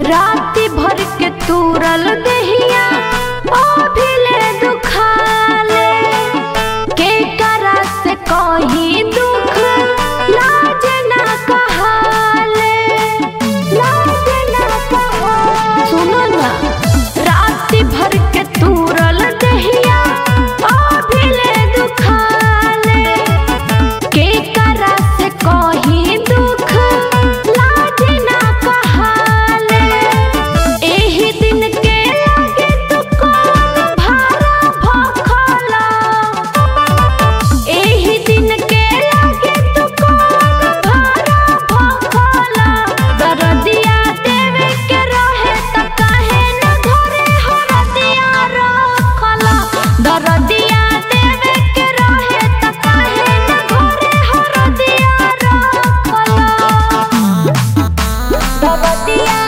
राति भर के तूरल दहिया ओ भिले दुखाले के करा से कही दुख लाज ना कहाले लाज ना कहाले सुनो ना राति भर के तूरल दहिया ओ भिले दुखाले के करा से कही दुख लाज ना कहाले एही दिन के लागे तू कौन भारा भखला एही दिन के लागे तू कौन भारा भखला दरदिया देवे के रहे त काहे न घरे हरदिया रखला दरदिया देवे के रहे त काहे न घरे हरदिया रखला दरदिया